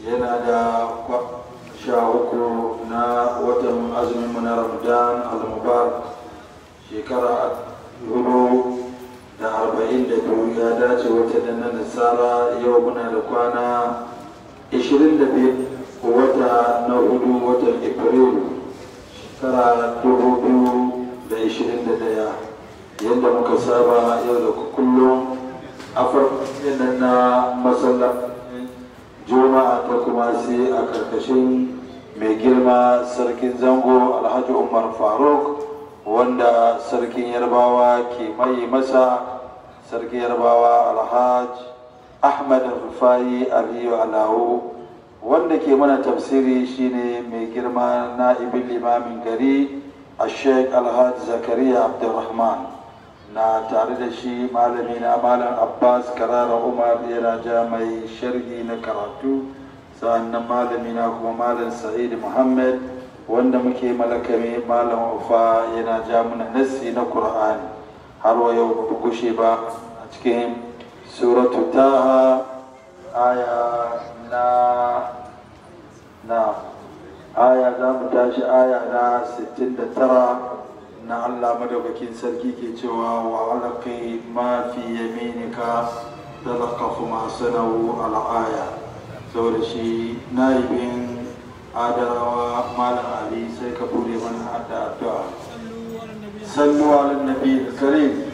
yana da sha uku na watan azumin na ramadan al-mubarak shekara hudu da arba'in da biyu ya dace wata da na nasara yau muna da kwana ishirin da biyu wata na hudu watan afrilu shekara dubu biyu da ishirin da daya yadda muka saba yau da kullum a farkon na masallacin juma'a ta kuma sai a karkashin mai girma sarkin zango alhaji umar faruk wanda sarkin yarbawa ke mai masa sarkin yarbawa alhaji ahmad rufai aliyu alawo wanda ke mana tafsiri shine mai girma na'ibin limamin gari a sheikh alhaji zakariya abdulrahman na tare da shi malami na malam abbas karara umar yana ja mai sharhi na karatu sa'annan malami na kuma malam sa'id muhammad wanda muke malakame malam ufa yana ja mana nassi na qur'ani har wa yau ba gushe ba a cikin suratu taha aya na na aya za mu tashi aya na 69 na Allah madaukakin sarki ke cewa wa alaqi ma fi yaminika talaqafu ma sanau al'aya saboda shi naibin adarawa malam ali sai ka bude mana da addu'a sallu ala nabi karim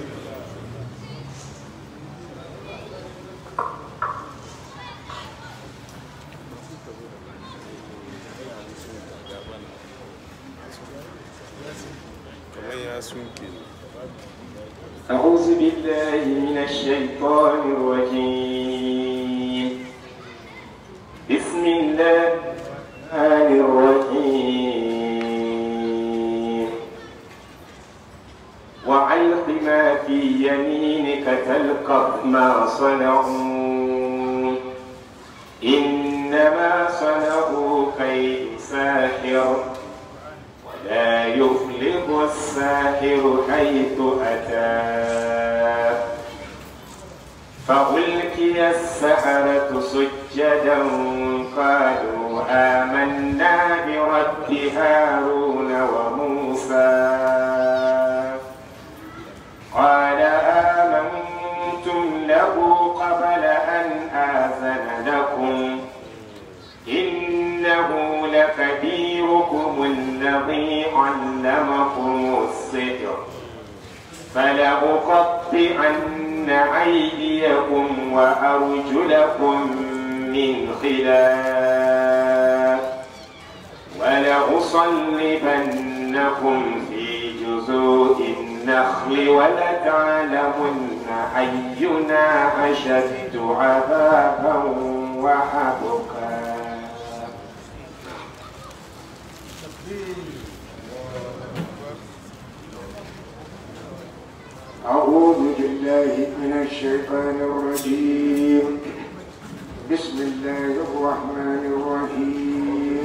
أعوذ بالله من الشيطان الرجيم بسم الله الرحيم وعلق ما في يمينك تلقف ما صنعوا إنما صنعوا كيد ساحر ولا يفلح الساحر حيث أتى فألقي السحرة سجدا قالوا آمنا برب هارون وموسى قال آمنتم له قبل أن آذن لكم إنه لكبيركم الذي علمكم السحر فلأقطعن أيديكم وأرجلكم من خلاف ولأصلبنكم في جذوع النخل ولتعلمن أينا أشد عذابا وأبقى أعوذ بالله من الشيطان الرجيم بسم الله الرحمن الرحيم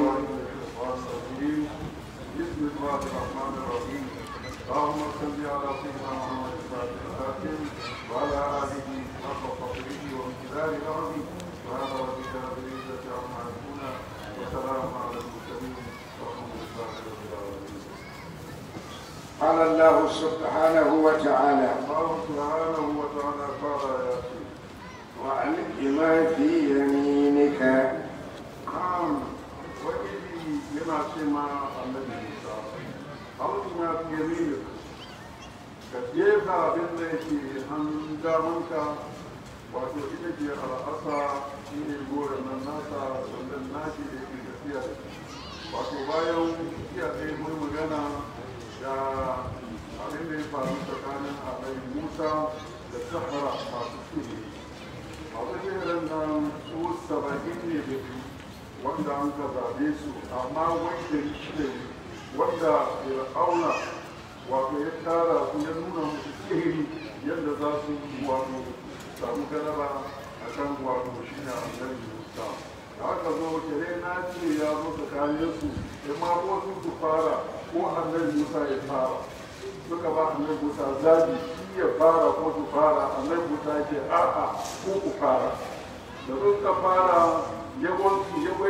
بسم الله الرحمن الرحيم اللهم صل على سيدنا محمد الفاتح الخاتم وعلى اله حق قدره وامتداد العظيم سبحان ربك رب العزه عما يصفون وسلام على المرسلين والحمد لله رب العالمين قال الله سبحانه وتعالى الله سبحانه وتعالى قال يا سيدي وعلق ما في يمينك نعم وإذي لما سمع النبي موسى أرجنا في يمينك كيف بالله أن دامنك wato ita ce al'asa shi ne gore nan nasa sandan nashi da yake tafiya da shi wato bayan tafiya ɗaya mun magana da abin da ya faru tsakanin alai musa da sahara masu sihiri masu sihirin nan su saba'in ne da biyu wanda an ka zaɓe su amma wai da shida ne wanda fir'auna wato ya tara su ya nuna musu sihiri yadda za su wato samu galaba a kan wato shi ne annabi musa da aka zo kere na ce ya zo tsakanin su in ma ko su su fara ko annabi musa ya fara suka ba annabi musa zabi shi ya fara ko su fara annabi musa ya ce a'a ko ku fara da suka fara yawanci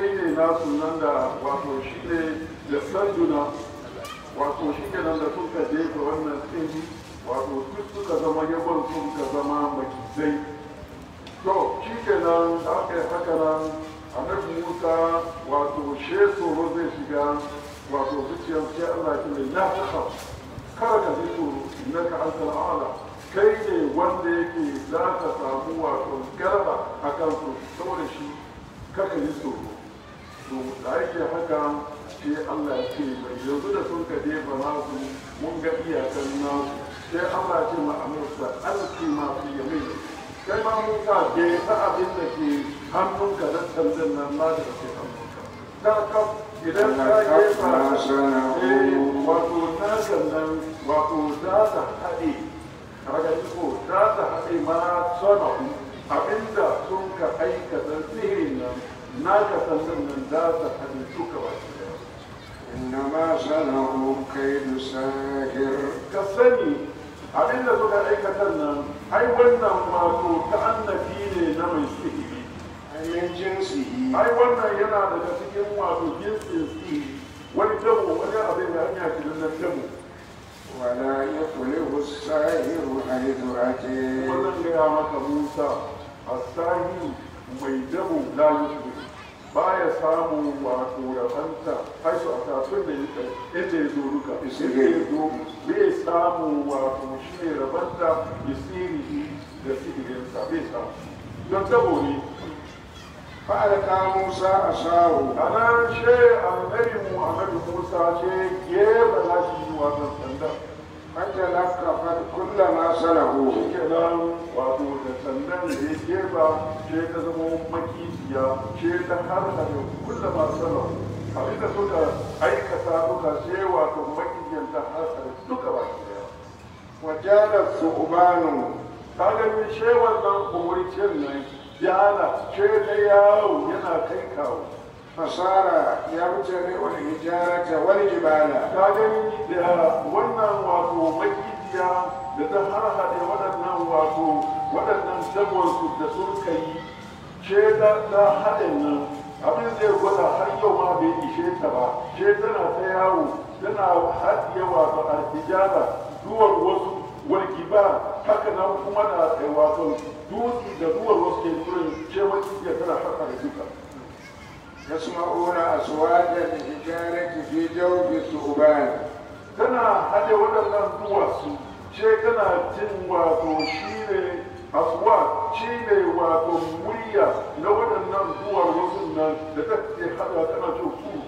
nasu nan da wato shi ne da sanduna wato shi ke nan da suka jefa wannan tsini wato duk suka zama yabon suka zama makizai to shi ke nan da aka yi haka nan annabi musa wato she tsoro zai shiga wato zuciyar sai allah ya ce la ta kada ka ji tsoro innaka antal a'la kai ne wanda yake za ka samu wato garba a kansu saboda shi kaka yi tsoro to da yake haka sai Allah ya ce mai yanzu da sun ka jefa nasu mun ga iyakan nasu sai Allah ya ce ma amurka alki ma fi yamin kai ma musa je ta abin da ke hannunka da sandan nan ma da ke hannunka da ka idan ka jefa eh wato nakan nan wato za ta haɗe kaga ko za ta haɗe ma sana'u abinda sun ka aikata sihirin nan naka sandan nan za ta haɗe duka baki daya إنما صنعوا كيد ساحر ka sani abinda suka aikata nan ai wannan wato ta'annafi ne na mai sihiri أي من جنسه ai wannan yana daga cikin wato jinsin sihiri wani dabo wani abin da hanya shi na dabo ولا يفلح الساحر حيث أتي wannan gaya maka musa a sahi mai dabo la yushri baya samun wato rabanta haisu a tafin da ya inda ya zo duka inda ya zo bai samu wato shi ne rabanta ya siri da sihirinsa bai samu don dabo ne فألقى موسى عصاه a nan she annabi mu annabi musa ce gefe na shi wato sanda فتلقفت كل ما صنعوه kenan wato da sandan da ya gefa ce ta zama makisiya ce ta har da kulla masana abin da suka aikata suka ce wato makisiyan ta har da duka baki daya وجال الثعبان ka gani ce wannan kumurcin nan yana ce ta yawo yana kai kawo فصار يبتلع الحجارة والجبال ka gani da wannan wato makisiya da ta har haɗe waɗannan wato waɗannan dagonsu da sun kai ce ta ta haɗin nan abin zai gwada har yau ma bai ishe ta ba ce tana ta yawo tana haɗiye wato artijara duwar wasu walgiba haka nan kuma da eh, wato dutse da duwar wasu ke turin ce makisiya tana haka da duka يسمعون أصوات الحجارة في جوف الثعبان tana haɗe waɗannan duwatsu ce tana jin wato shi ne aswa shi ne wato murya na waɗannan duwar wasu nan da ta ke haɗa tana ce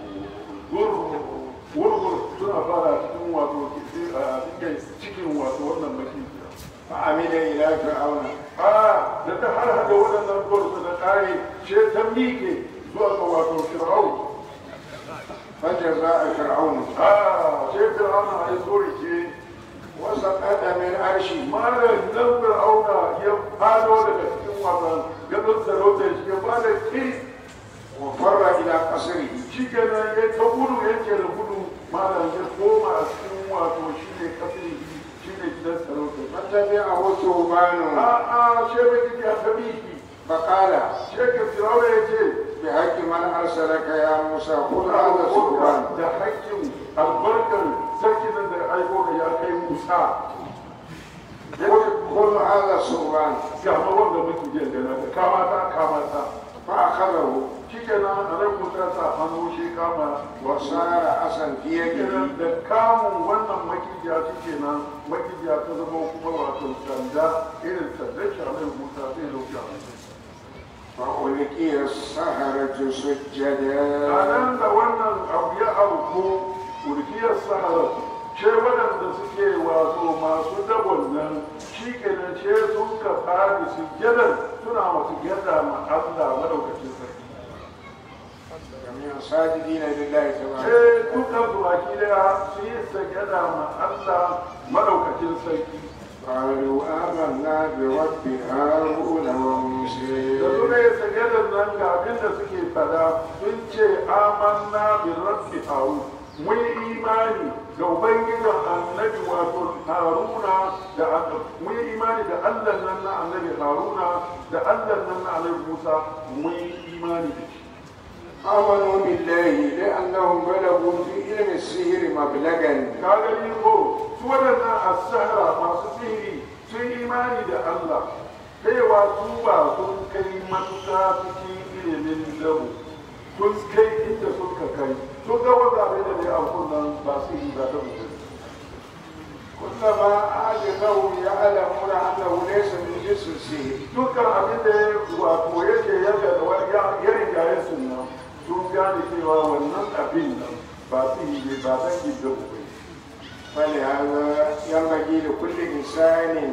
wurwur suna fara cikin wato a cikin cikin wato wannan makiya فعمل إلى فرعون a da ta har haɗe waɗannan duwar su na ƙare ce ta miƙe zuwa ga wato fir'aun فجزاء فرعون a ce fir'aun a yi tsorice وسقط من عرشه malam nan fir'auna ya fado daga cikin wasan gadon sarautar shi ya fara kiri وفر إلى قصره shi kenan ya ta gudu yake da gudu malam ya koma a cikin wato shi ne kafin shi ne gidan sarautar فتبعه ثعبان a a shebe kike a kabiki فقال sheke fir'auna ya ce بحق من أرسلك يا موسى خذ هذا الثعبان da hakkin albarkar sarki nan da aiko ka ya kai musa ya ce خذ هذا الثعبان ga ma wanda muke jin gana ka kama ta kama ta فأخذه shikenan a nan musa sa hannu shi kama wasu وصار عصا في يده kenan da kamun wannan makijiya shi kenan makijiya ta zama kuma wato sanda irin sandan shamil musa sai lauka فألقي السحرة a سجدا nan da wannan abu ya auku urkiyar sahara ce waɗanda suke wato masu dabon nan shi kenan ce sun ka fadi su jadan suna masu gyada ma Allah madaukakin sarki جميعا ساجدين لله تبارك sai dukkan su baki daya su yi sajada ma Allah madaukakin sarki قالوا آمنا برب هارون وموسى da suka yi sajadar nan ga abin da suke fada sun ce amanna bi rabbi harun mun yi imani ga ubangijin annabi wato haruna da an- mun yi imani da allah nan na annabi haruna da allah nan na annabi musa mun yi imani da shi آمنوا بالله لأنهم بلغوا في علم السحر مبلغا ka gani ko su waɗannan asahara masu sihiri sun imani da Allah kaiwa su ba sun kai matuƙa cikin ilimin dabu sun kai inda suka kai sun ga wanda abin da ne a kunnan ba su yi ba ta mutum كلما أعجبهم يعلمون أنه ليس من جنس السحر dukkan abin da ya wato yake yaga da wani ya ya riga ya sunna sun gane cewa wannan abin nan ba su yi ne ba ta yi dabu ba فلهذا ينبغي لكل إنسان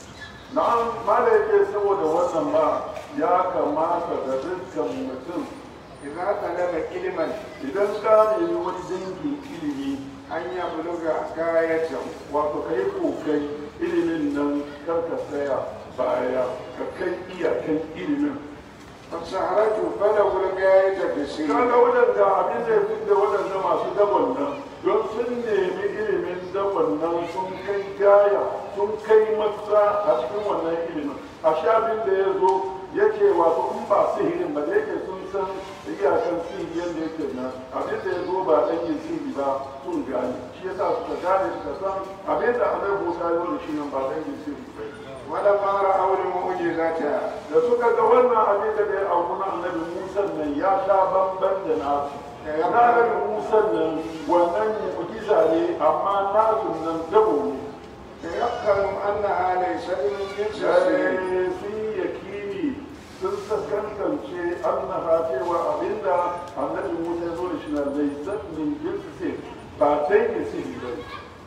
na'am mala yake saboda wannan ma ya kamata da dukkan mutum إذا طلب علما idan ka nemi wani dangin ilimi أن يبلغ غايته wato ka yi kokai ilimin nan kar ka tsaya baya ka kai iyakan ilimin فالسحرة بلغوا الغاية في السحر kaga waɗanda abin da ya fi da waɗanda masu dabon nan don sun nemi ilimin dabon nan sun kai gaya sun kai matsa a cikin wannan ilimin a shafin da ya zo yake wato in ba sihirin ba da yake sun san iyakan sihiri yadda yake nan abin da ya zo ba ɗan yin sihiri ba sun gane shi yasa suka gane suka san abin da annabi Musa ya zo da shi nan ba ɗan yin sihiri ba ولما رأوا المعجزة da suka ga wannan abin da ya auku na annabi Musa nan ya sha bamban da nasu na annabi Musa nan wannan mu'jiza ne amma nasu nan dabo ne تيقنوا أنها ليست من جنس السحر sai sun yi yakini sun saskantance annaha cewa abinda annabi Musa ya zo da shi na laysat min jinsi sai ba dai ne sihiri ba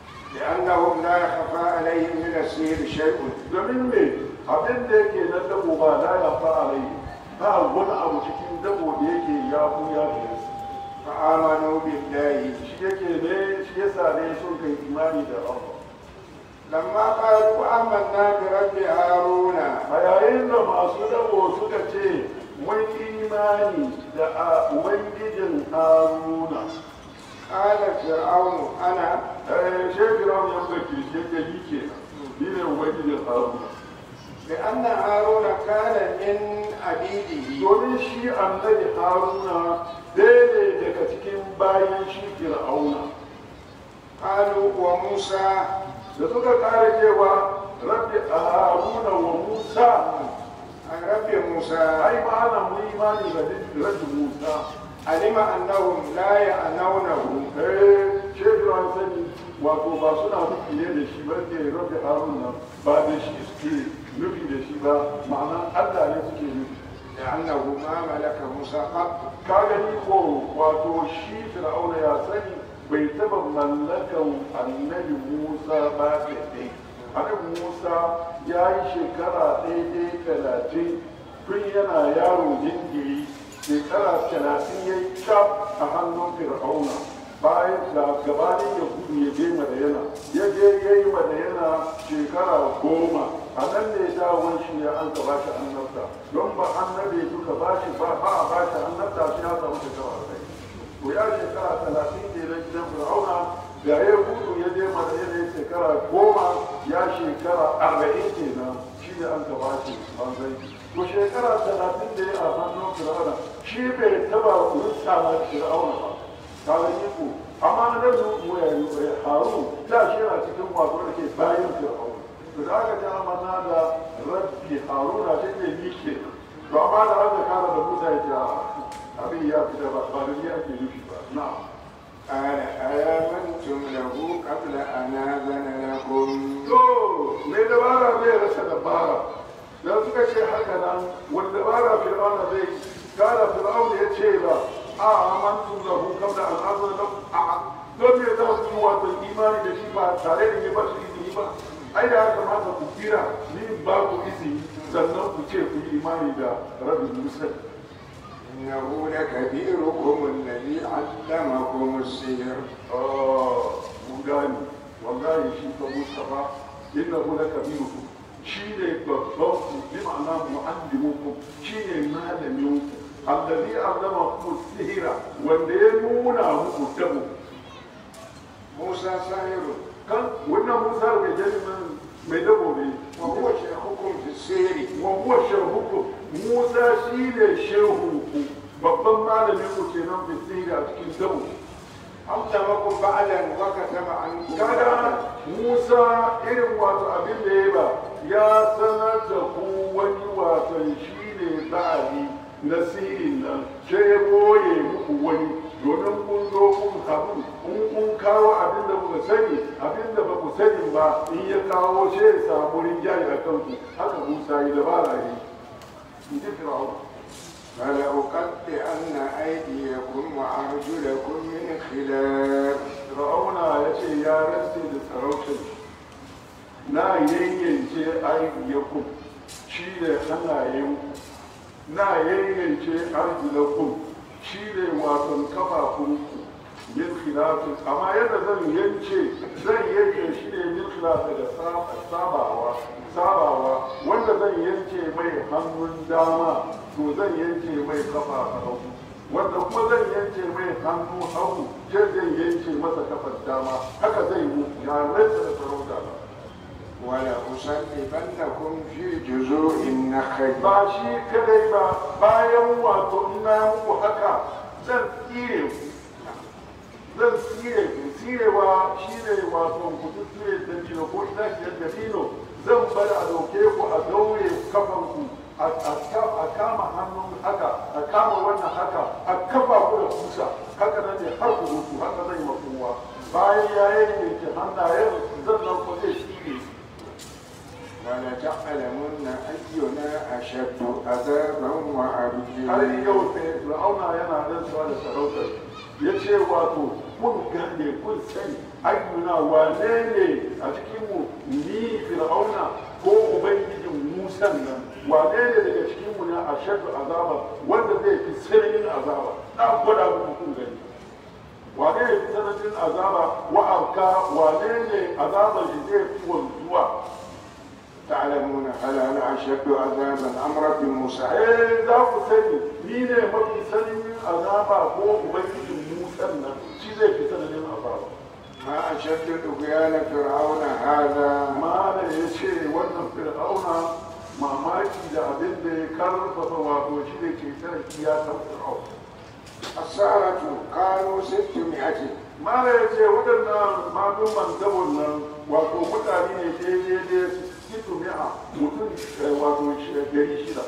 لأنهم لا يخفى عليهم من السحر شيء domin me abin da yake na dabo ba la ya fa alai ba wani abu cikin dabo da yake ya buya da yasu فآمنوا بالله shi yake ne shi yasa ne sun kai imani da Allah لما قالوا آمنا برب هارون a yayin da masu dabo suka ce mun imani da a ubangijin haruna قال فرعون أنا eh shekara ya baki shi yake yi ke ni ne ubangijin haruna لأن هارون كان من عبيده domin shi annabi haruna ɗaya ne daga cikin bayan shi fir'auna قالوا وموسى da suka kare cewa rabbi haruna wa musa رب موسى ai ba ana mu imani da rabbi musa علم أنهم لا يعنونه eh shehu an sani wato ba suna nufi ne da shi ba ke rabbi haruna ba da shi suke nufi da shi ba ma'ana allah ne suke nufi لأنه ما ملك موسى قط ka gani ko wato shi fir'auna ya sani bai taba mallakan annabi musa ba ɗaiɗai annabi musa ya yi shekara ɗaiɗai talatin tun yana yaro jinjiri shekara talatin ya yi cap a hannun fir'auna bayan da gabanin ya gudu ya je madayana ya je ya yi madayana shekara goma a nan ne dawon shi ya an ka bashi annabta don ba annabi duka bashi ba ba a bashi annabta shi ya samu shekara arba'in to ya shekara talatin ke na gidan fir'auna da ya gudu ya je madayana ya shekara goma ya shekara arba'in kenan shi ne an ka bashi banzai to shekara talatin da ya a hannun fir'auna shi bai taba rutsa na fir'auna ba ka gani ko amma na nan mu ya yi haru da shi yana cikin wato da ke bayan fir'auna to da aka ji amanna da rabbi haruna shi ne ni ke to amma da aka kara da musa ya ce abin ya fita ba ba da ni ake nufi ba na'am قال آمنتم له قبل أن آذن لكم to mai dabara zai rasa dabara da suka ce haka nan wani dabara fir'auna zai kara fir'auna ya ce ba a amantu lahu kabla an azana lahu a don me za ku yi wato imani da shi ba tare da ya ba su izini ba ai da ya kamata ku kira ni ba ku izini sannan ku ce ku yi imani da rabin musa إنه لكبيركم الذي علمكم السحر mun gane wallahi shi fa mustafa innahu lakabiruku shi ne babban ku bi ma'ana mu'allimuku shi ne malamin ku alladhi allama ku sihira wanda ya nuna muku dabo موسى ساحر kan wannan musa mai jami'in mai dabo ne وهو شيخكم في السحر wa huwa shahuku musa shi ne shehu ku babban malamin ku kenan bisiri a cikin dabu علمكم بعدا وكتب عنكم kaga بعدا Musa irin wato abin da ya ba ya sanar da ku wani wasan shi ne ba'ali na sirin nan sai ya boye muku wani domin kun zo kun haɗu in kun kawo abin da kuka sani abin da ba ku sani ba in ya kawo sai ya samu rinjaye a kanku haka Musa yi dabara ne in ji Fir'auna فلأقطعن أيديكم وأرجلكم من خلاف Fir'auna ya ce ya rantse da sarautar na yayyance ayyakun shi ne hannayenku na yayyance arjulakum shi ne wasan kafafunku min khilafin amma yadda zan yance zan yanke shi ne min khilafin da sabawa sabawa wanda zan yanke mai hannun dama to zan yanke mai kafa hagu wanda kuma zan yanke mai hannu hagu ce zan yanke masa kafar dama haka zai yi ya rantsa da sarauta ba ولأصلبنكم في جذوع النخل ba shi kadai ba bayan wato ina muku haka zan tsire ku zan tsire ku tsirewa shi ne wato ku tsire da dino ko ina ke da dino zan bar a dauke ku a daure kafan ku a a- a kama hannun haka a kama wannan haka a kafa ku da kusa haka nan ne har ku mutu haka zai makowa bayan ya yanke hannayen zan nan ku zai tsire ku ولتعلمن أينا أشد عذابا har وأبدلا yau sai fir'auna yana rantsuwa da sarautar ya ce wato kun gane kun sani ayyuna wane ne a cikinmu ni fir'auna ko ubangijin musan nan wane ne daga cikinmu ne a shaddu azaba wanda zai fi sananin azaba na gwada muku kun gani wane ne fi sananin azaba wa'arka wane ne azabar shi zai fi wanzuwa تعلمون هل أنا أشد عذابا أم رب موسى eh za ku sani ni ne mafi sanin azaba ko ubangijin musan nan shi zai fi sananin azaba ما أشد طغيان فرعون هذا mana ya ce wannan fir'auna mamaki da abin da ya karfafa wato shi da ke tara kiyasan fir'auna السارة كانوا ستمائة mana ya ce waɗannan malumman dabon nan wato mutane ne daidai situ mi'a mutum eh, wato shi- dari shida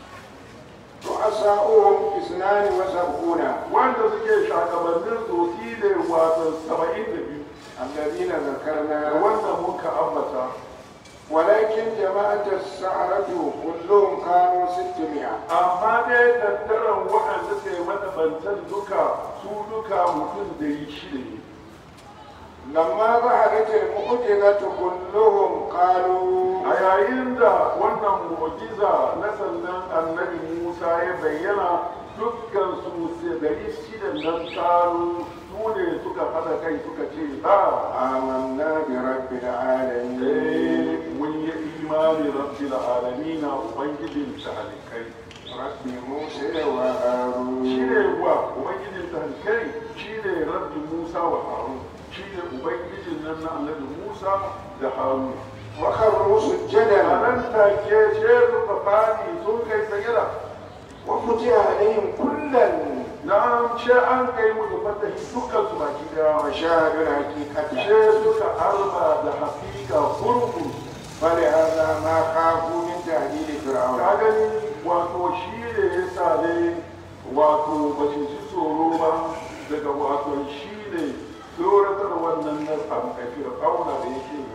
رؤساؤهم اثنان وسبعون wanda suke shagabannin sosai da wato saba'in da biyu الذين ذكرنا wanda muka ambata ولكن جماعة السعرة كلهم كانوا ستمائة amma dai tattaran waɗanda suka yi matabantan duka su duka mutum da yi shida ne لما ظهرت المعجزة كلهم قالوا a yayin da wannan mu'jiza na sannan annabi musa ya bayyana dukkan su sai dari shida nan taru su ne suka haɗa kai suka ce ba آمنا برب العالمين eh mun yi imani rabbil alamin ubangijin talikai رب موسى وهارون shi ne wa ubangijin talikai shi ne rabbi musa wa harun shi ne ubangijin nan na annabi musa da harun وخروا a سجدا nan take shehu fafani sun kai sagira وفتح عليهم كلا na ce an kai musu fatahi dukkan su baki daya وشاهدوا الحقيقة ce suka arba da hakika gurgu فلهذا ما خافوا من تهديد ka فرعون gani wato shi ne ya sa ne wato ba su ji tsoro ba daga wato shi ne tsoratar wannan na amfafir auna da yake yi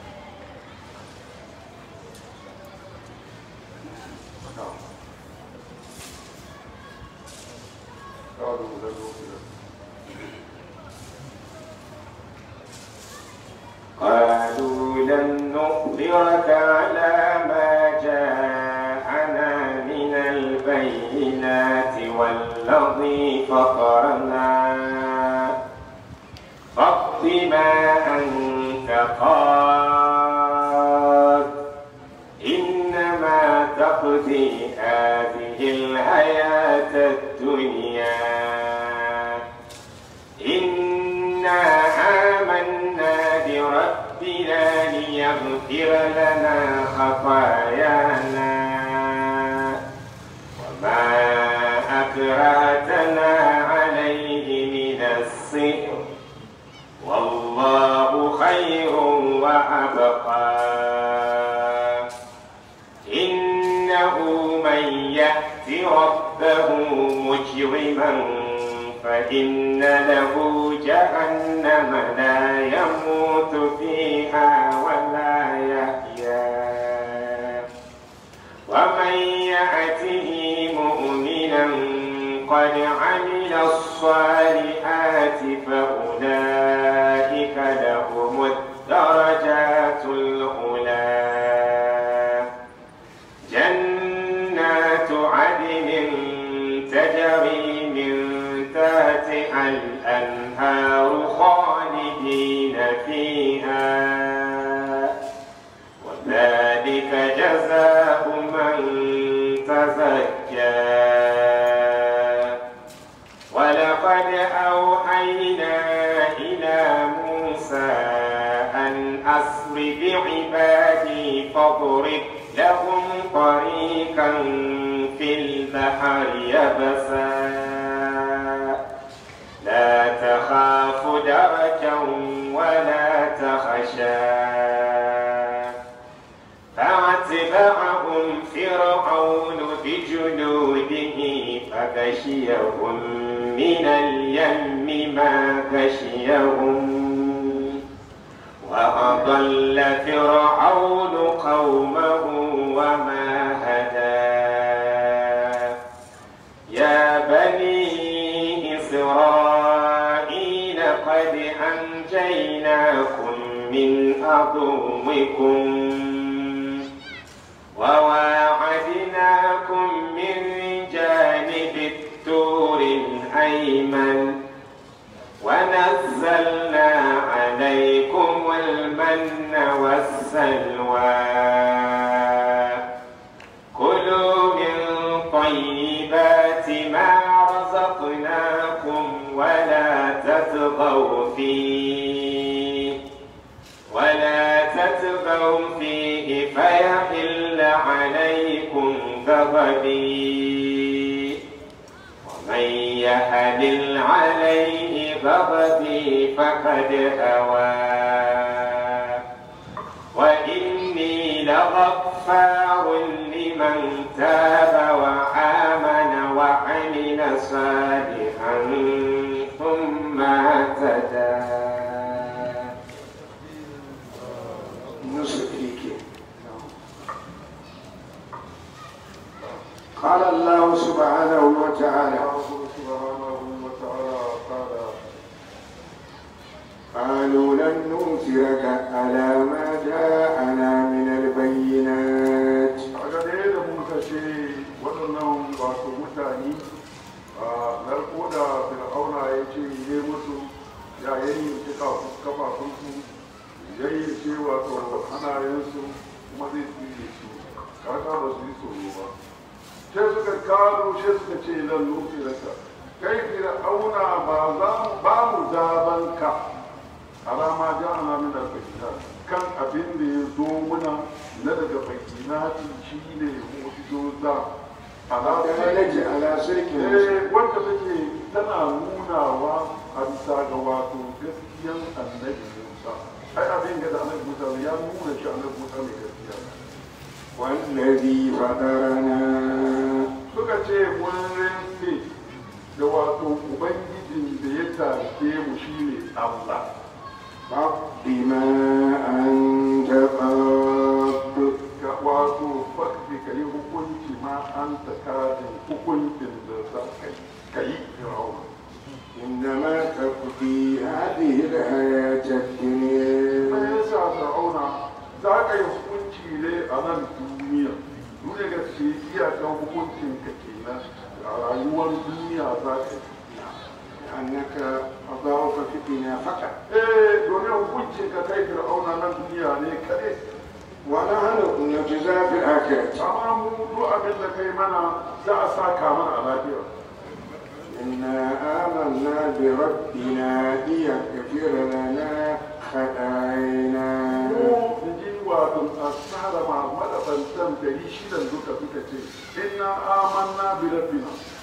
قالوا لن نؤمن قالوا لن نؤثرك على ما جاءنا من البينات والذي فطرنا فاقض ما أنت قاد إنما تقضي هذه الحياة الدنيا إنا آمنا بربنا ليغفر لنا خطايانا وما أكرهتنا عليه من السحر والله خير وأبقى إنه من يأت ربه مجرما فإن له جهنم لا يموت فيها ولا يحيا ومن يأته مؤمنا قد عمل الصالحات فأولئك لهم الدرجات العلى جنات عدن تجري من تحتها الأنهار خالدين فيها وذلك جزاء من تزكى ولقد أوحينا إلى موسى أن أسر بعبادي فاضرب لهم طريقا في البحر يبسا لا تخاف دركا ولا تخشى فأتبعهم فرعون بجنوده فغشيهم من اليم ما غشيهم وأضل فرعون قومه وما هدى يا بني إسرائيل قد أنجيناكم من عدوكم وواعدناكم من جانب التور الأيمن ونزلنا عليكم المن والسلوى كلوا من طيبات ما رزقناكم ولا تطغوا فيه ولا تتبعوا فيه فيحل عليكم غضبي ومن يحلل عليه غضبي فقد هوى وإني لغفار لمن تاب وآمن وعمل صالحا ثم اهتدى نصف قال الله سبحانه وتعالى الله سبحانه وتعالى قال قالوا لن نؤثرك على ما جاءنا من البينات kaga dai da muka ce waɗannan wato mutane a narko da fir'auna ya ce ne musu ya yanyi kafafunsu ya yi ce wato hannayensu kuma zai tsire su kaka ba su yi tsoro ba sai suka karo sai suka ce lan nufi raka kai fir'auna ba za mu ba mu zabanka alama ja'ana min al-bayyinat kan abin da ya zo muna na daga bayyinati shine mu'jizoza ala dalaji ala sirkin eh wanda take tana nunawa a bisa ga wato gaskiyan annabi Musa ai abin da annabi Musa ya nuna shi annabi Musa mai gaskiya ne. والذي فطرنا suka ce mun rinse da wato ubangijin da ya tashe mu shine Allah فاقض ما أنت قاض ga wato fakti ka yi hukunci ma an ta kajin hukuncin da za ka yi ka yi fir'auna إنما تقضي هذه الحياة me الدنيا yasa fir'auna za ka yi hukunci ne a nan duniya duniya ga ce iyakan hukuncin ka kenan a rayuwar duniya za ka yi لأنك قضاؤك في الدنيا فقط eh domin hukuncin ka kai fir'auna nan duniya ne kaɗai ونحن نجزى في الآخرة amma mu duk abin da kai mana za a saka mana a lafiya إنا آمنا بربنا ليغفر لنا خطايانا mu in ji wato asara ma madabantan dari shidan duka suka ce inna amanna bi rabbina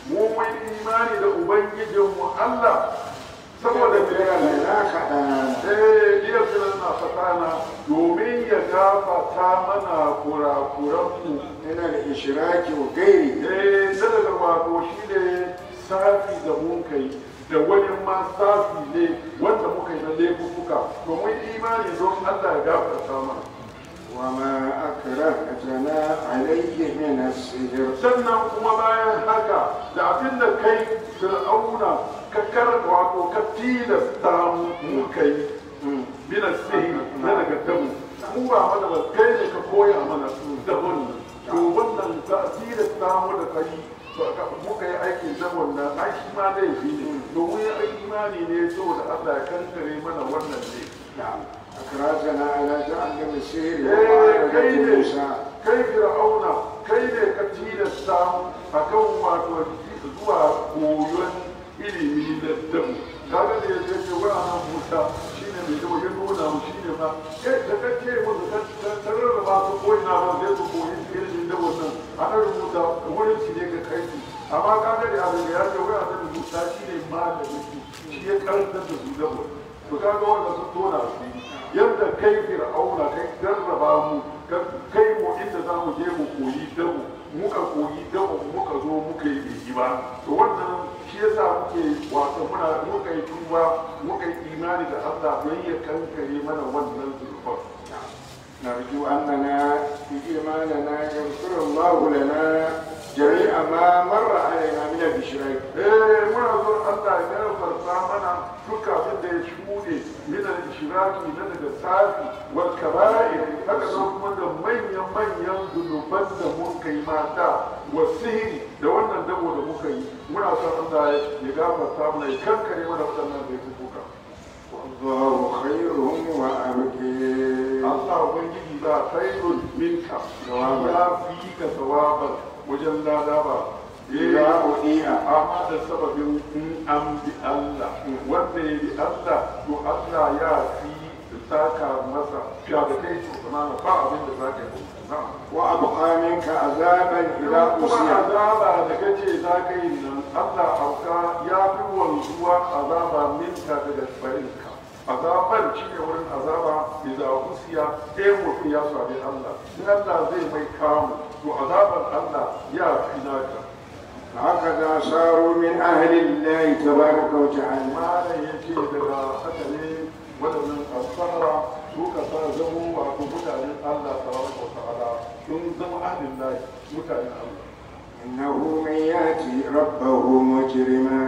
mu mun imani da ubangijinmu Allah saboda me يغفر لنا خطايانا eh iya filan na fatana domin ya gafata mana kurakuranmu من الإشراك وغيره eh na daga wato shi ne safi da mun kai da wani ma safi ne wanda muka yi na laifuka domin imani don Allah ya gafarta mana وما أكرهتنا عليه من السحر sannan kuma bayan haka da abin da kai fir'auna ka karka wato ka tilasta mu mu kai bina sihiri na daga damu mu ba mana ba kai ne ka koya mana dabon nan to wannan ta tilasta mu da kai muka yi aikin dabon nan ai shi ma laifi ne domin ya imani ne saboda Allah ya kankare mana wannan ne نعم أكرهتنا على تعلم السحر eh kai ومعرفة ne موسى kai fir'auna kai ne ka tilasta mu akan wato zuwa koyon ilimi da dabu kaga da yadda yake wa nan Musa shine mai dawo ya nuna mu shine ma kai da kace mu ka tarar ba su koyi na ba zai su koyi ilimin dabu nan ana rubuta wurin shi ne ka kai su amma kaga da abin da ya ce wa nan Musa shine malamin su shi ya karanta da su dabu to kaga wanda su tona su yadda kai fir'auna kai jarraba mu kai mu inda za mu je mu koyi dabu muka koyi dabu muka zo muka yi bai ba to wannan shi yasa muke wato muna muka yi tuba muka yi imani da Allah don ya kankare mana wannan zurfan نرجو أننا في إيماننا يغفر الله لنا جميع ما مر علينا من الإشراك eh muna zo Allah ya gafarta mana duka abin da ya shuɗe min al-ishraki na daga safi wal kaba'ir haka nan kuma da manyan manyan zunuban da mun kai mata wa sihiri da wannan dabo da muka yi muna son Allah ya gafarta mana ya kankare mana waɗannan da ya kuka والله خير وأبكي Allah ubangiji za khairun minka ya fi ka sawaban wajen lada ba لا أضيع amma da sababin in an bi Allah wanda ya bi Allah to Allah ya fi saka masa fiya da kai to kuma ba abin da za ka yi na'am وأبقى منك عذابا إذا kuma أصيب azaba da kace za ka yi nan Allah auka ya fi wanzuwa azaba minka daga barinka azaban shi ne wurin azaba idan kusiya ɗaya mutum ya sami Allah in Allah zai mai kamu to azaban Allah ya fi naka هكذا صاروا من أهل الله تبارك وتعالى malam ya ce daga haka ne waɗannan alfahara suka sa zamo wato mutanen Allah tabaraka wa ta'ala sun zama ahlin lahi mutanen Allah إنه من يأتي ربه مجرما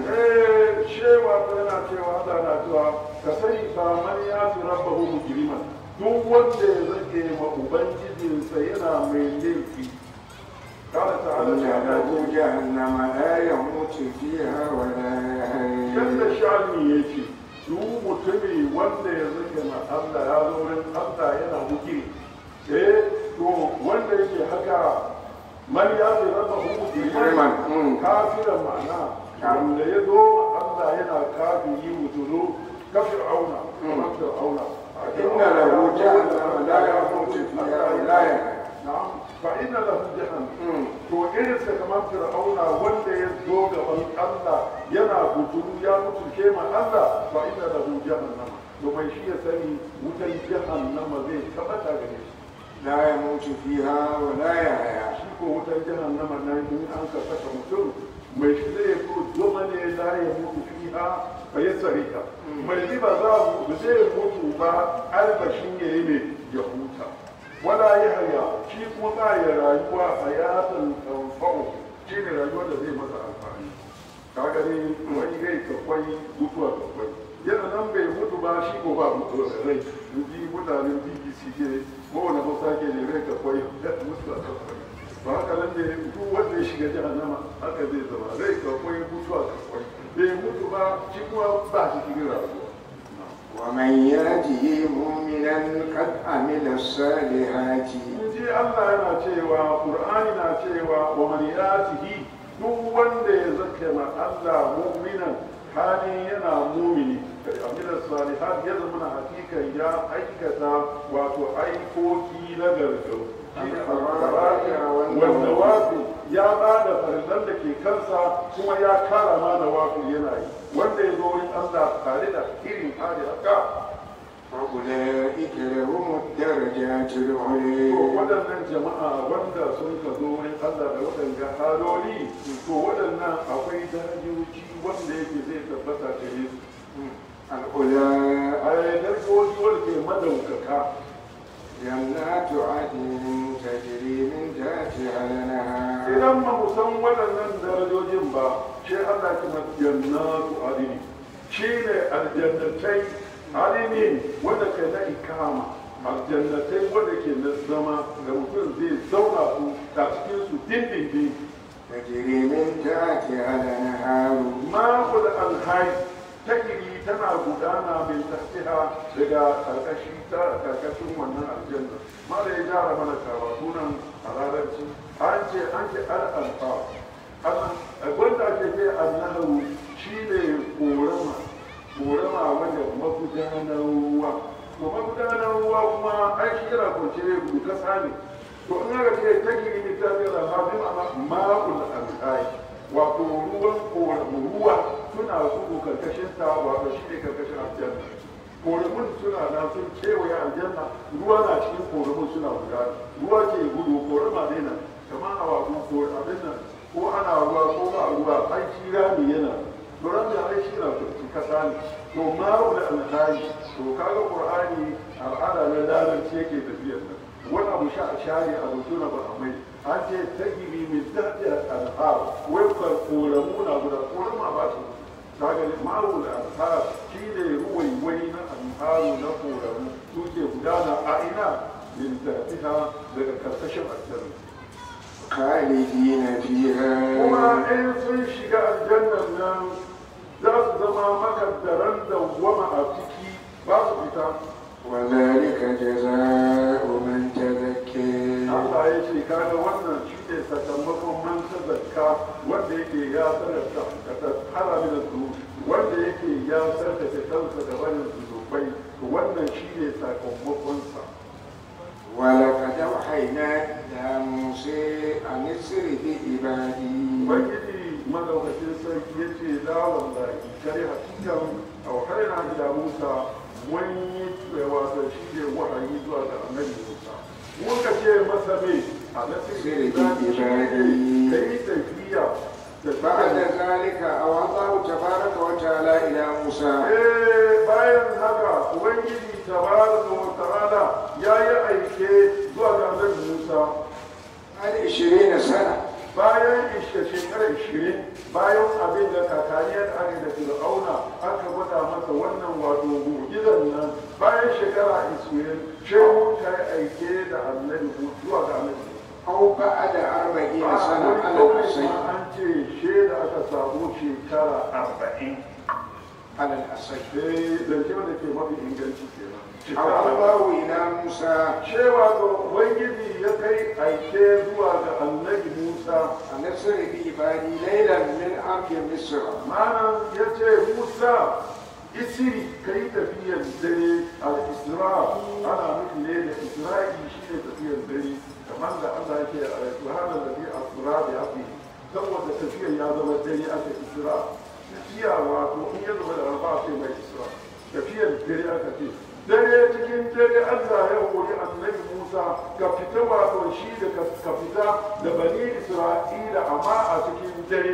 eh shewa ta yana cewa Allah na cewa ka sani fa man ya fi rabbahu mujriman duk wanda ya zake ma ubangijinsa yana mai laifi قال تعالى إن له جهنم لا يموت فيها ولا yadda يحيا sha'ani ya ce duk mutumi wanda ya zake ma Allah ya zo wurin Allah yana mujiri eh to wanda yake haka man ya fi raba hu Mujriman, mm. mujriman kafiran ma'ana wanda ya zo ma Allah yana kafiri mutulu ka fir'auna kamar fir'auna إن له جهنم لا يموت فيها ولا يحيا na'am fa inna lahu jahannam Mm. to irin sa kamar fir'auna wanda ya zo gaban Allah yana butulu ya mutunce ma Allah fa inna lahu jahannam to mai shi ya sani wutan jahannama zai tabbata gare shi لا يموت فيها ولا يحيا shi ko wutan jahannama nan in an ka saka mutum mai shi zai ko zama ne la ya mutu fiha fa yasrika mai shi ba za mu zai mutu ba albashin yayi ne ya huta wala ya haya shi kuma ba ya rayuwa hayatan tanfa'u shi ne rayuwar da zai masa amfani kaga ne wani rai kakwai mutuwa kakwai yana nan bai mutu ba shi ko ba mutuwa da rai in ji mutanen bbc ke kowane hausa ke ne rai kakwai mutuwa kakwai ba haka nan da duk wanda ya shiga jahannama haka zai zama rai kakwai mutuwa kakwai bai mutu ba shi kuma ba shi cikin rayuwa ومن يأته مؤمنا قد عمل الصالحات in ji Allah yana cewa Qur'ani na cewa wa man yatihi duk wanda ya zake ma Allah mu'minan hali yana mumini amina salihat ya zama na hakika ya aikata wato aikoki na gargau wanda wafi ya ba da farillan da ke kansa kuma ya kara ma da wafi yana yi wanda ya zo wurin Allah tare da irin hali haka وأولئك لهم الدرجات to العليا waɗannan jama'a wanda sun ka zo wurin Allah da waɗanga haloli to waɗannan akwai darajoji wanda yake zai tabbata gare su الأولى a darajoji wanda ke madaukaka جنات عدن تجري من تحتها الأنهار idan ba mu san waɗannan darajojin ba shi Allah kuma jannatu adini shi ne aljannatai adini wanda ke na ikama aljannatai wanda ke na zama da mutum zai zauna su a cikin su dindindin تجري من تحتها الأنهار ma'ul alhai takiri tana gudana min tahtiha daga karkashi ta karkashin wannan aljanna ma da ya jara mana karatu nan a larabci an ce an ce al-alfa wanda ake ce annahu shine korama korama wanda magudanar ruwa to magudanar ruwa kuma ai shi yana kwance ne kasa ne to in aka ce takiri min tahtiha al-hafi ma'ana ma'ul alhai wato ruwan koramu ruwa suna gudu karkashin ta wato shi ne karkashin aljanna koramun suna nan sun kewaye aljanna ruwa na cikin koramun suna gudana ruwa ke gudu korama ne nan kamar a wato ko abin nan ko ana ruwa ko ba ruwa ai shi rami yana doron da ai shi na kurci kasa ne to ma'ul alhaji to kaga qur'ani al'ada na larabci yake tafiyar nan wani abu sha a share a mutu na ba a mai an ce ta gibi min daɗi al'ar wai ka koramu na guda korama ba su ta gani ma'ul al'ar shi ne ruwaiwai na al'aru na koramu su ke gudana a ina min daɗiha daga karkashin aljanna خالدين فيها kuma in sun shiga aljannan nan za su zama makaddaran dawwama a ciki ba su fita وذلك جزاء من تزكي Allah ya ce kaga wannan shi ne sakamakon man ta zakka wanda yake ya sarrafa ka ta hara da su wanda yake ya sarrafa kansa da wani zunubai to wannan shi ne sakamakonsa ولقد أوحينا إلى موسى أن اسر بعبادي ubangiji madaukakin sarki ya ce la wallahi kare hakikan auhaina ila musa mun yi wato shi ne wahayi zuwa ga annabi musa muka ce masa me a nasirin Sirri ibadi. ka yi tafiya da بعد ذلك أوحى الله تبارك وتعالى إلى موسى Eh, bayan haka ubangiji tabaraka wa ta'ala ya yi aike zuwa ga annabi musa بعد عشرين سنة bayan ishe shekara ishirin bayan abin da kakaniyar ake da fir'auna aka gwada masa wannan wato mu'jizan nan bayan shekara ishirin shehu ta yi aike da annabi zuwa ga annabi أو بعد أربعين a سنة wani على kawai الحسين ma an ce she da aka samu shekara arba'in على الحسين sai zance wanda ke mafi inganci kenan أوحى shekara الله إلى موسى cewa ga ubangiji ya kai aike zuwa ga annabi musa أن اسر بعبادي ليلا من أرض مصر malam ya ce musa isiri ka yi tafiyar dare al-isra ana nufi ne da isra'i shi ne tafiyar dare kamar da allah yake a subhana ladhi asra bi abdi saboda tafiyar ya zama dare aka isra tafiya wato in ya zama da alba sai mai isra tafiyar dare aka ce dare cikin dare allah ya hori annabi musa ka fita wato shi da ka fita da bani isra'ila amma a cikin dare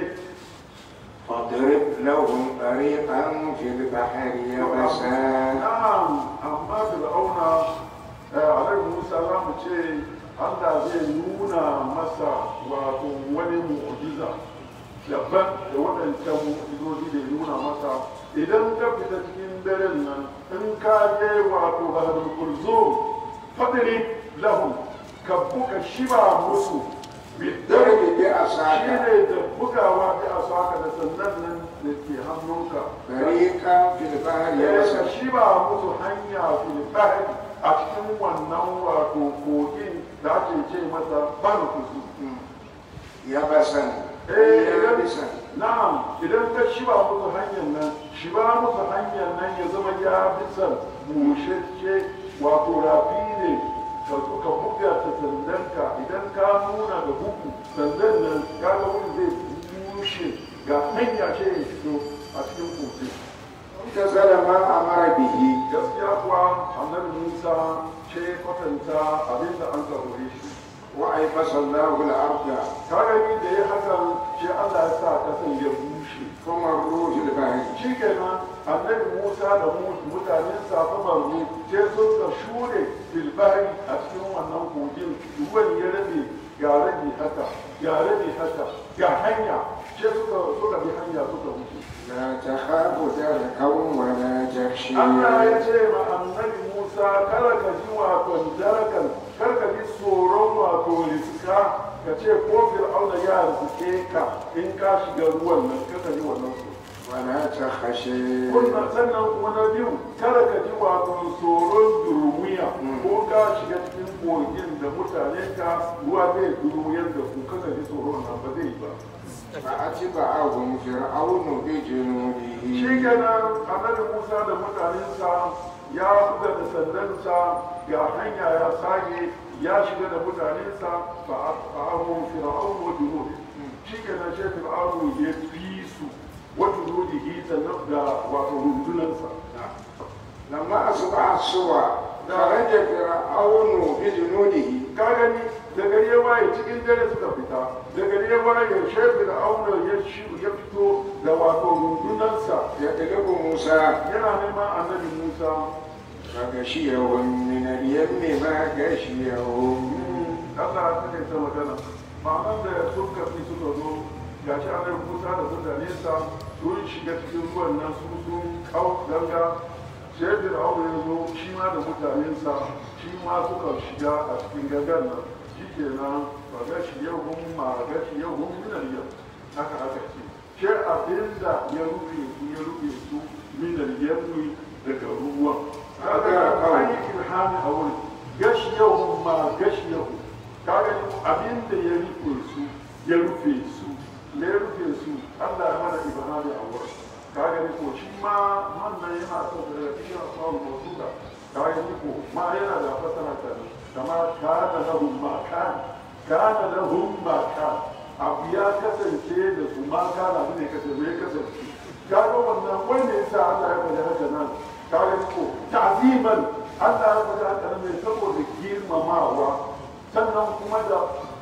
فاضرب لهم طريقا في البحر يبسا Na'am, amma Fir'auna Alaihi Musa za mu ce Allah zai nuna masa wato wani mu'jiza daban da waɗancan mu'jizozi da ya nuna masa idan ka fita cikin daren nan in ka je wato Baharul Kulzum fadri lahum ka buka shiba musu bidar ضرب shi بعصاك ne da bugawa da asaka da sannan nan da ke hannunka طريقا في البحر ya يبسا shi ba musu hanya filibari a cikin wannan wato kogin da ake ce masa ban kusu يبسا eh idan يابسا na'am idan ka shi ba musu hanyar nan shi ba musu hanyar nan ya zama ya bisan bushashe wato rafi ne ka zo ka buga ta sandanka idan ka nuna da bugu sandan nan ka ga wani zai bushe ga hanya ce ya fito a cikin kogi امتثل ما أمر به gaskiya kuwa annabi musa ce kwatanta abinda an tsarore shi وأيبس الله الأرض ka gani da ya hakan shi allah ya sa kasan ya bushe فمروا في البحر shi kenan annabi musa da mu- mutanen safa marmu sai suka shure filbari a cikin wannan kogin ruwan ya rabe ga rabe haka ga rabe haka ga hanya sai suka suka bi hanya suka wuce لا تخاف دركا ولا تخشى Allah ya ce ma annabi Musa kada ka ji wato darakan kar ka ji tsoron wato riska ka ce ko fir'auna ya riske ka in ka shiga ruwan nan ka ji wannan tsoro ولا تخشى Kunna sannan kuma na biyu kada ka ji wato tsoron durmiya ko ka shiga cikin kogin da mutane ka ruwa zai durmuyar da ku kada ji tsoron nan ba zai yi ba. فأتبعهم فرعون بجنوده Shi kenan annabi Musa da mutanensa ya buga da sandansa ga hanya ya sage ya shiga da mutanensa ba a fa'ahu fir'aun wa junud. Shi kenan shi fir'aun ya fi su wa junudihi sannan da wato rundunansa. لما أصبح الصبح خرج فرعون بجنوده ka gani da gari ya waye cikin dare suka fita da gari ya waye shefi da auna ya shi ya fito da wato rundunansa يطلب موسى yana neman annabi musa فغشيهم من اليم ما غشيهم Allah ya take ta magana ma'anar da sun kafi suka zo ga shi annabi musa da mutanensa sun shiga cikin ruwan nan su sun kau ganga shefi da auna ya zo shi ma da mutanensa shi ma suka shiga a cikin gangan nan shi kenan ba gashi yau hun ma gashi yau hun minar yau haka haka ce shi abin da ya rufe su ya rufe su minar yammi daga ruwan kaga an yi ilhami a wurin gashi yau hun ma gashi yau kaga abin da ya rufe su ya rufe su me ya rufe su Allah ya mana ibhami a wurin kaga ni ko shi ma wannan yana so da cikin asawul mawsuda kaga ni ko ma yana da fasara ta kama kana lahum ma kana kana lahum ma kana abu ya kasance da su ma kana ne kasance ya kasance kaga wannan wanda yasa Allah ya faɗi haka nan kaga ni ko ta'ziman Allah ya faɗi haka nan ne saboda girmamawa sannan kuma da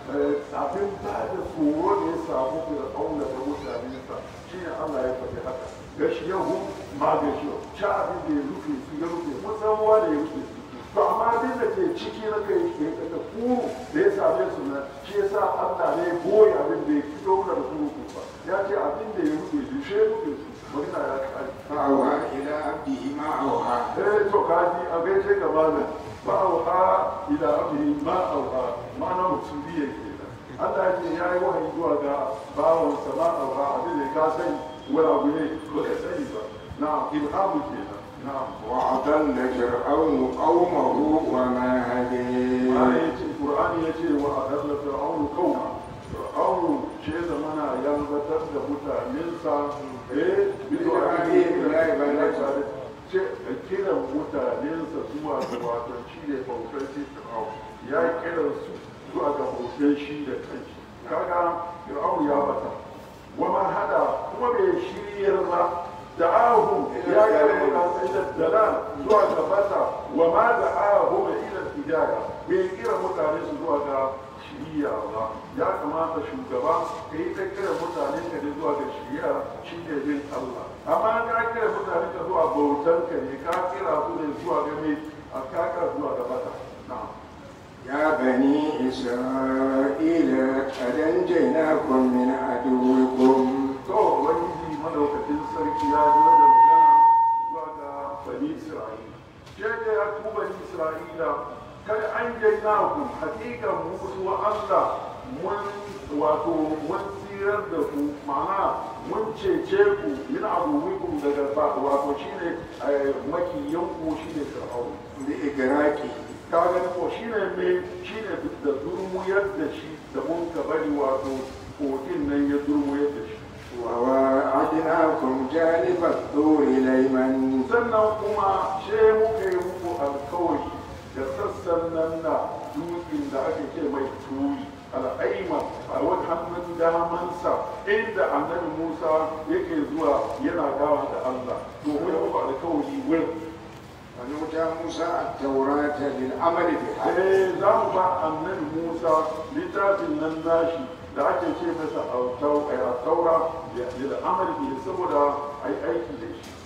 abin ba da tsoro da ya samu fir'auna da mutanensa shi ne Allah ya faɗi haka gashi yau ma gashi yau sha abin da ya rufe su ya rufe musamman da ya rufe su to amma abin da ke ciki na kai ke da kuru da ya same su na shi ya sa Allah ne boye abin da ya fito mana da kuru ba ya ce abin da ya rufe su shi ya rufe su magana ya kai فأوحى إلى عبده ما أوحى eh to kaji a gaishe ga malam ba auha ila abdihi ma auha ma'ana musuliya kenan Allah ya ce ya yi wahayi zuwa ga bawansa ma auha abin da ka sani wani abu ne ba ka sani ba na ilhamu kenan na وأضل فرعون قومه وما هدي ana ya ce qur'ani ya ce wa adalla fir'aunu qauma fir'aunu ce zamana ya batar da mutanensa eh bi du'a'ihim la ilaha ce kiran mutanensa zuwa ga wato shi ne bautar shi fir'aun ya kiran su zuwa ga bautar shi da kanshi kaga fir'aun ya bata wa ma hada kuma bai shiryar ba da'ahum ya kira mutane ila dalal zuwa ga bata wa ma da'ahum ila hidaya bai kira mutane su zuwa ga shiriya ba ya kamata shugaba ka yi ta kira mutane ka ne zuwa ga shiriya shi ne bin Allah amma ka kira mutane ka zuwa bautan ka ne ka kira su ne zuwa ga mai a kaka zuwa ga bata na'am يا بني إسرائيل قد أنجيناكم من عدوكم to ubangiji madaukakin sarki ya yi da magana zuwa ga bani isra'ila ke da ya ku bani isra'ila kada an jaina ku hakika musu allah mun wato mun tsirar da ku ma'ana mun cece ku min abubuwan daga ba wato shine makiyan ku shine fir'aun بإغراقه ka gani ko shine me shine da durmuyar da shi da mun ka bari wato kogin nan ya durmuyar da shi وواعدناكم جانب الطور الأيمن sannan kuma she muka yi muku alkawari da sassan nan na dutsen da ake ce mai turi al'aima a wani hannun damansa inda annabi musa yake zuwa yana gawa da allah to mu yi muku alkawari wurin ونؤتى موسى التوراة للعمل بها sai za mu ba annabi musa littafin nan nashi da ake ce masa taura da amalki saboda a yi aiki da shi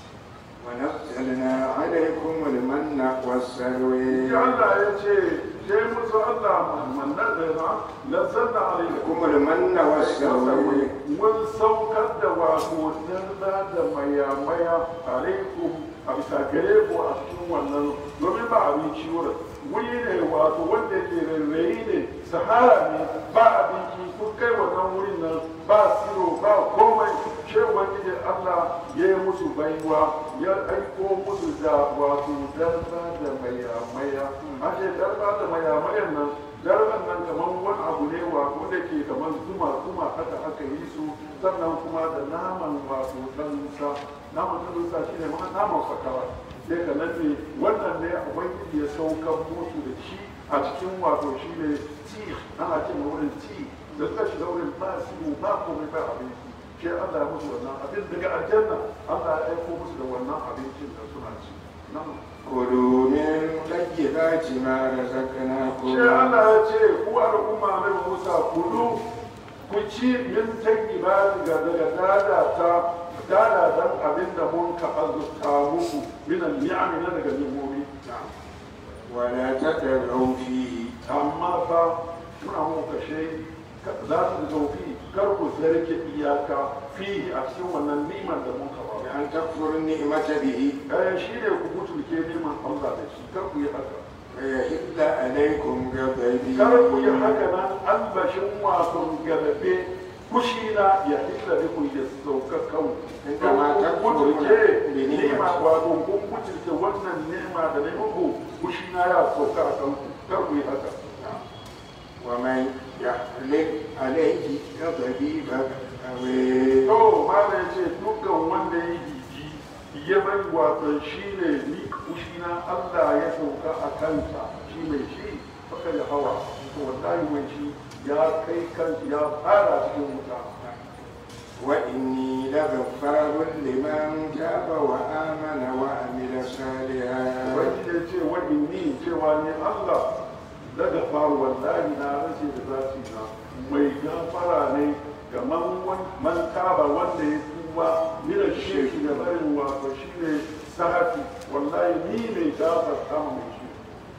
ونزلنا عليكم المن والسلوى ya Allah ya ce sai musu Allah mannar da na lanzanna alaikum لكم المن والسلوى mun saukar da wato darda da maya-maya alaikum a bisa gare ku a cikin wannan domin ba abinci wurin wuri ne wato wanda ke rarrayi ne sahara ne ba abinci kun kai wannan wurin nan ba siro ba komai ce ubangiji Allah ya yi musu baiwa ya aiko musu da wato darda da maya-maya an ce darda da maya-mayan nan darban nan kamar wani abu ne wato da ke kamar zuma zuma haka aka yi su sannan kuma da naman wato ɗansa naman ɗansa shi ne ma naman fakara sai ka nan ne wannan ne ubangiji ya saukar musu da shi a cikin wato shi ne ti ana ce ma wurin ti da suka shiga wurin ba su ba komai ba abinci sai Allah ya musu wannan abin daga aljanna Allah ya aiko musu da wannan abincin da suna ci nan كلوا من طيبات ما رزقناكم sai Allah ya ce ku al'umma na Musa kudu ku ci min tayyiba daga daga dada ta dada dan abin da mun ka azurta muku min al-ni'am na daga nimomi ولا تطغوا فيه amma fa muna mu kashe za su zaufi kar ku zarge iyaka fihi a cikin wannan ni'imar da mun ka ba بأن تكفروا النعمة به eh shi ne ku mutulke neman Allah da shi kar ku yi haka ويحل عليكم غضبي kar ku yi haka nan albashin wasan galabe kushina ya hilla da ku ya sauka kan Inda ma ta kuturke bi ni'ima ni'imati. wato kun kuturke wannan ni'ima da na muku kushina ya sauka a kanku kar ku yi haka ومن يحلق عليه غضبي فقد to mala ya ce dukkan wanda ya jiji ya bari wato shi ne ni kushina Allah ya sauka a kansa shi mai shi baka da hawa to wallahi mai shi ya kai kansa ya fara cikin wuta وإني لغفار لمن تاب وآمن وعمل صالحا Ubangiji ya ce wa inni cewa ne Allah daga faru wallahi na rashe da zaci na mai gafara ne ga man man taba wanda ya tuba mina shirki da barin wato shine sahati wallahi ni mai gafarta ma mai shi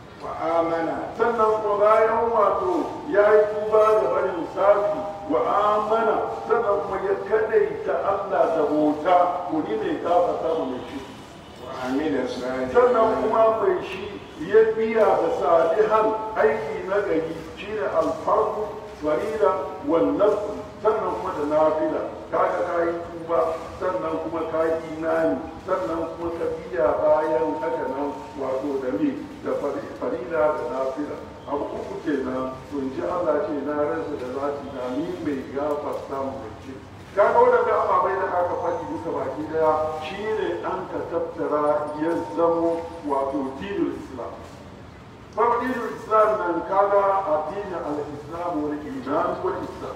وآمن sannan kuma bayan wato ya yi tuba da barin safi wa amana sannan kuma ya kadaita Allah da bauta ko ni mai gafarta ma mai shi وعمل sannan صالحا kuma mai shi ya biya da salihan aiki na gari shine alfarku farida wannan sannan kuma da nafila kaga ka yi tuba sannan kuma ka yi imani sannan kuma ka biya bayan haka nan wato da me da fari- farida da nafila abu uku kenan to in ji Allah ce na rasa da zati na ni mai gafarta mu mai ce kaga wadanda ababai da aka faɗi duka baki daya shine an ka tattara ya zamo wato dinul islam farko dinul islam nan kaga addini al-islam wal iman wal islam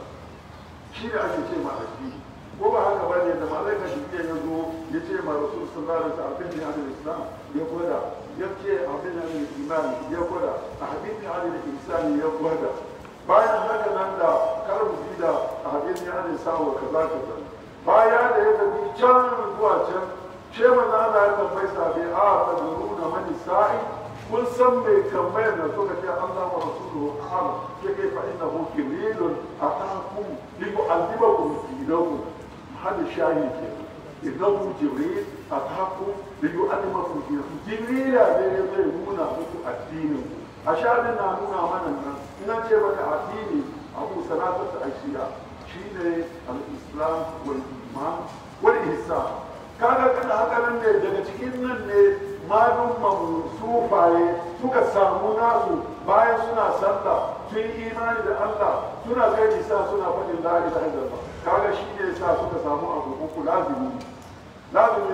shi ne ake ce ma addini ko ba haka bane da malaika jibril ya zo ya ce ma rasul sallallahu alaihi wasallam abin da islam ya gwada ya ce abin da iman ya gwada abin da ihsan ya gwada bayan haka nan da karbu da abin ya ne sawa kaza kaza baya da ya tafi can zuwa can ce manzo Allah ya tambayi sabi a tadruna man sa'i kun san mai tambayar da suka ce Allah wa rasuluhu a'lam ke kai fa innahu kirilun atakum li yu'allimakum dinakum hada shayi ke innahu jibril atakum li yu'allimakum dinakum jibril ne ya zai nuna muku addinin ku a shaɗin na nuna mana nan ina ce maka addini abu salatatu ashiya shine al-islam wal iman wal ihsan kaga kana haka nan ne daga cikin nan ne malumman sufaye suka samu nasu bayan suna sallah sun yi imani da Allah suna kai nisa suna faɗin la ilaha illallah kaga shi ne sa suka samu abu uku lazimi lazimi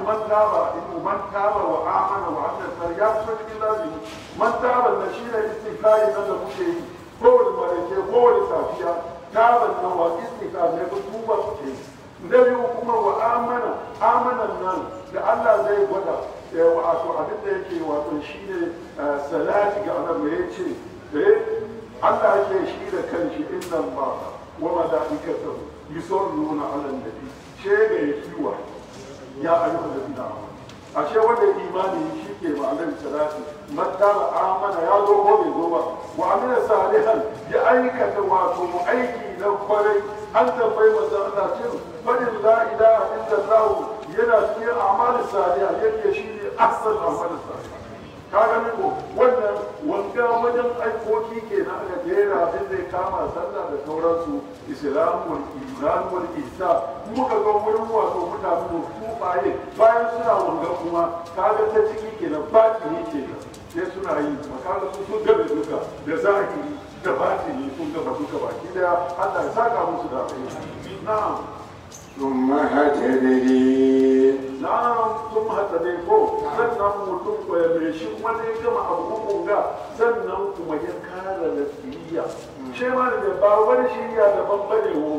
man taba in man taba wa amana wa amila salihan ya fito cikin lazimi man taba na shi ne istighfari nan da muke yi kowane marake kowane safiya taban nan wa istighfar ne ko tuba muke yi na biyu kuma wa amana amanan nan da Allah zai gwada eh, wato abin da yake wato shine eh, salati ga annabi ya ce eh Allah yake shi da kanshi inna Allah wa malaikatahu yusalluna ala nabi shega ya kiwa ya ayyuka da bina ashe wanda imani shi ke ma'anar salati mattaba amana ya zo ko bai zo ba wa amina salihan ya aikata wato aiki na kwarai an tambayi manzo Allah ce fadin la ilaha illallah yana cikin amalin salihah yake shi ne asal amalin salihah ka gani ko wannan wanga wajen aikoki ke na aka jera abin zai kama sallah da sauransu islamul iman wal ihsan muka ga wurin wato mutane mu tufaye bayan suna wanga kuma kaga ta ciki kenan batini kenan sai suna yi makaga su sun gabe duka da zahiri da batini sun gaba duka baki daya Allah ya saka musu da alheri na'am ثم هتدري na'am sun hata ne ko sannan mutum ko ya mai shi wani ya gama abu uku ga sannan kuma ya kara lafiya shi ma da ba wani shirya daban bane wo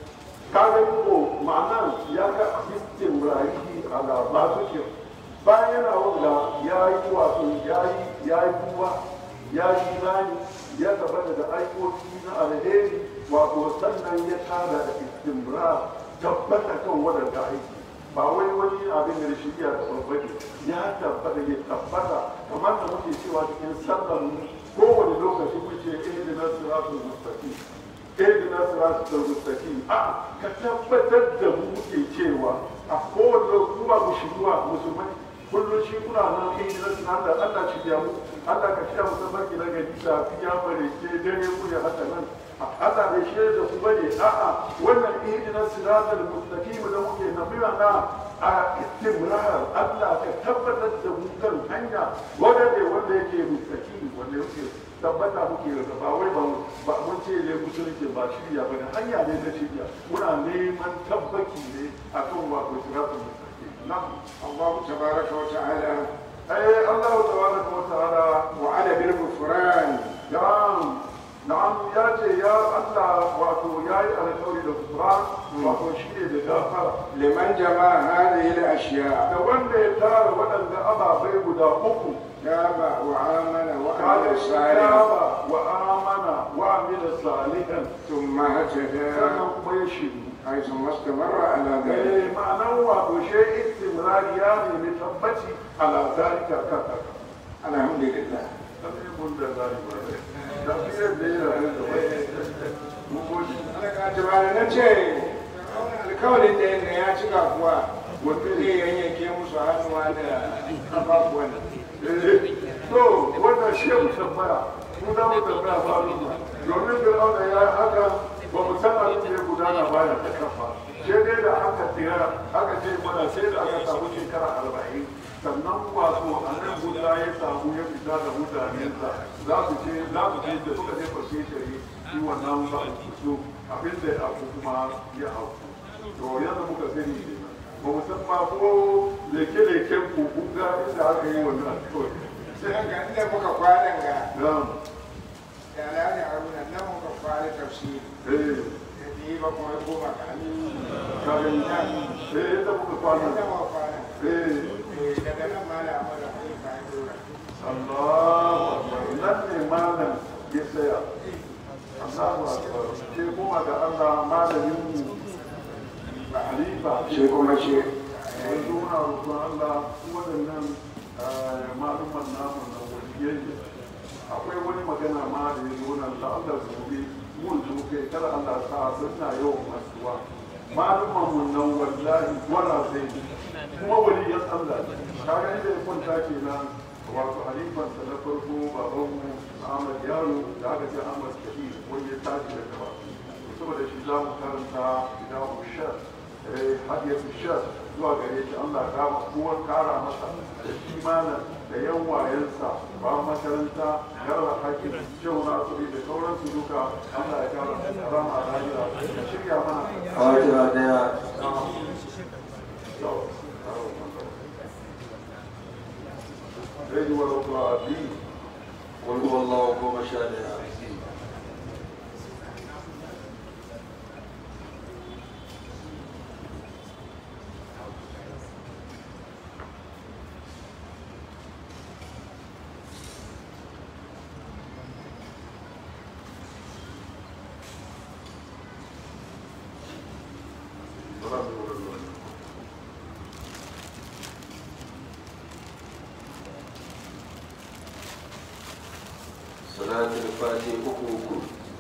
ka ga ko ma'ana ya ga istimrahi ala ba su ke bayan yana wanda ya yi wato ya yi ya yi kuwa ya yi imani ya tabbata da aikoki na alheri wato sannan ya kara da istimrar tabbata kan wadanda aiki ba wai wani abin da shirya da babbake ya tabbata ya tabbata kamar da muke cewa cikin sallar mu kowane lokaci muke ihdina siratul mustaqim ihdina siratul mustaqim a ka tabbatar da mu muke cewa a kowane kuma mu shiruwa musulmai kullum shi kuna nan ihdina siratul Allah shi ya mu Allah ka shirya mu tabbaki na gari safiya bare ke dare mu ya haka nan Allah bai shi da ku bane a'a wannan ihdina siratal mustaqim da muke nabiya na a istimrar Allah ka tabbatar da mu kan hanya wanda ne wanda yake mustaqim wanda yake tabbata muke da ba wai ba ba mun ce ne musulunci ba shirya ba ne hanya ne na shirya muna neman tabbaki ne akan wato siratal mustaqim na'am الله تبارك وتعالى eh Allah tabaraka wa ta'ala وعد بالغفران na'am na'am ya ce ya Allah wato ya yi alkawari da Qur'an wato shi ne da gafara لمن جمع هذه الأشياء da wanda ya tara waɗanda ababai guda uku تاب وآمن وعمل kaga صالحا taba wa amana wa amila salihan ثم هتدى sannan kuma ya shiru حيث ما استمر على ذلك eh ma'anar wato shi istimrari ya nemi tabbaci ala zalika kan haka الحمد لله sai mun da zalika da fiye da yana da wani mun gode Alaka jama'a na ce alkawarin da yadda ya cika kuwa wanda zai yanyanke musu hannuwa da kafafuwan to wannan shi ya tambaya mu za mu tambaya ba mu domin fir'auna ya yi haka ba mu san abin da ya gudana baya ta kafa sai dai da aka tsira aka ce mana sai da aka samu shekara arba'in sannan wato annan guda ya samu ya fita da mutanensa za su ce za su ce da suka je fashe shari shi wannan ba su abin da ya abu kuma ya auku to yadda muka sani kenan ba mu san ma ko leke-leken kuku ga inda aka yi wannan kawai sai haka inda muka kwanan ga na'am da alhaji haruna nan muka kwana tafsiri eh da biyu ba kuma goma ga hannu kagin eh yadda muka kwana inda muka kwana eh Eh, daga nan ma da amara kai ka yi dora Allahu akbar nan ne malam ya tsaya Allahu akbar ke kuma da Allah malamin mu ba halifa shi kuma ce yanzu muna roƙon Allah waɗannan malumman namu na waliyai ne akwai wani magana ma da ya zo nan da Allah gobe mun zo kai kada Allah sa suna yawan masuwa malumman mun nan wallahi wala sai kuma waliyan Allah ne kaga inda ya kwanta kenan wato halifan sa na farko baban mu Ahmad Yaro da aka ce Ahmad Kabir wanda ya tashi daga ba saboda shi za mu karanta idan ushar hadiyatu shar zuwa gare shi Allah ya kama kowa kara masa da kimanin da yan wayensa ba makaranta garba hakim shehu nasiri da sauransu duka Allah ya kara rama a rayuwa da shirya mana fatiha daya Yau, غير ولا الضالين قل هو الله goma sha daya ولا ولا الضالين salatul fati uku uku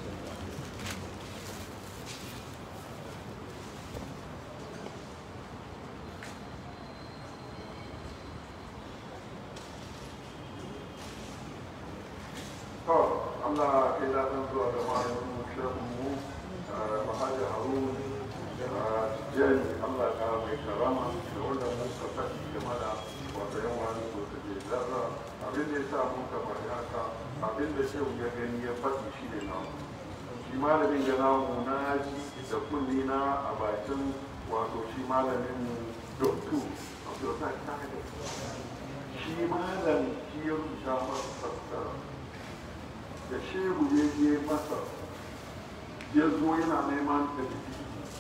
to Allah kai da san zuwa da malamin mu shehun mu Mahaji Harun Tijjani Allah ka mai karama da wanda mun ka faɗi game da wata yan wani ko ta ke zarra abin da ya sa mun ka faɗi haka abin da shehu ya gani ya faɗi shi ne namu shi malamin ya namu na ji da kunni na a bakin wato shi malamin mu doktu wato ta kare shi malam shi ya rubuta masa fassara da shehu ya je masa ya zo yana neman da biki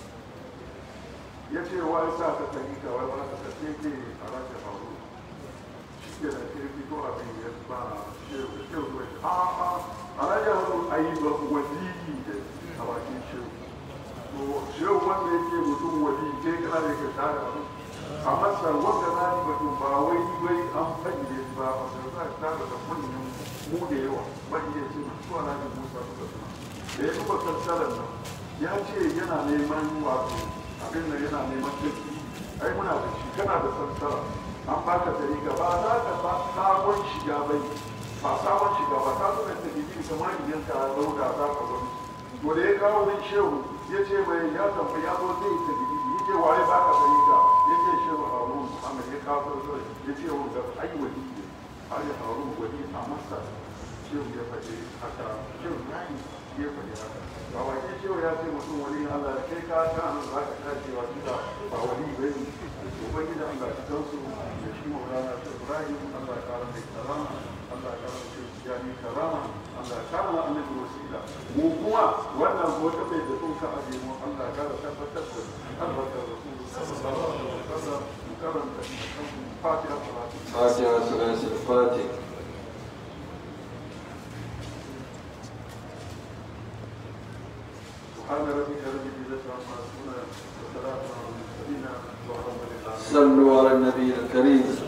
ya ce wa ya sa ka tafi ka wai ba ka tafi ke a rashin faru shi ke da ke fito abin ya ba shehu da shehu zai ce a a a rashin faru a yi ba waliyi da a bakin shehu to shehu wanda yake mutum wali ke kana da ka tare abin a masa wanda na yi mutum ba wai wai an fage ba a sai za ka tare da kunnin mu da yawa ban iya ce su ana da musa suka suna da ya kuma sassarar nan ya ce yana neman wato abin da yana neman tafi ai muna da shi kana da sassara an baka tariga ba za ka ba sabon shiga bai ba sabon shiga ba ka zuwa ta gidi kamar idan ka dauda za ka wani to da ya kawo wani shehu ya ce mai ya tambayi ya zo zai ta gidi ya ce waye baka tariga ya ce shehu harun muhammad ya kawo sassara ya ce wanda ai wani ne har ya harun wani a masa shehu ya faɗi haka shehu ibrahim ya faɗi haka ba wake shehu ya ce mutum wani allah da kai ka ta nan za ka tashi wa kida ba wani bai ne ubangiji allah ka kansu da shi maulana shehu ibrahim allah ya kara mai karama allah ya kara mai jami karama allah ya kara annabi wasila mu kuma wannan wata bai da sun ka aje mu allah ya kara tabbatar da albarkar rasulu sallallahu alaihi wasallam mu karanta fatiha salatu fatiha salatul fati سبحان ربك رب العزة عما يصفون وسلام على المرسلين والحمد لله صلوا على النبي الكريم